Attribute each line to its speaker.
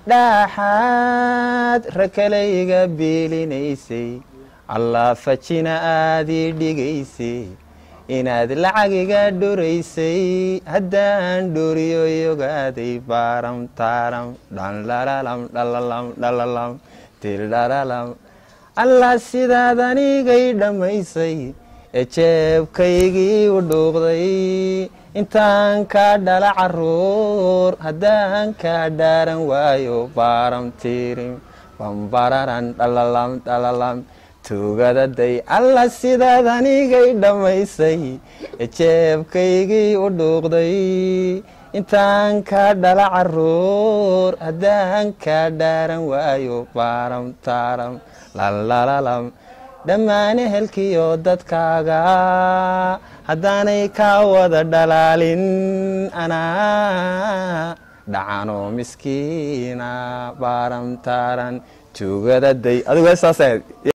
Speaker 1: dhaaxaad rakalayga biilinaysay allah fajina aadii dhigaysay inaad lacagiga dhuraysay haddaan dhuriyo yogaaday baaram taaram dhanlalalam dhalalam dhalalam tildhalalam allah sidaad anigay dhammaysay ee jeebkaygii u dhuuqday intaan kaa dhala caruur haddaan kaa dhaaran waayo baaram tiirim bambararan dhalalam dhalalam tuugadaday allah sidaad anigay dhammaysay ee jeebkaygii u dhuuqday intaan kaa dhala caruur haddaan kaa dhaaran waayo baaram taaram lalalalam dhammaan ehelkiyo dadkaaga haddaanay kaa wada dhalaalin anaa dhacanoo miskiina baaram taaran tuugadaday adigu saas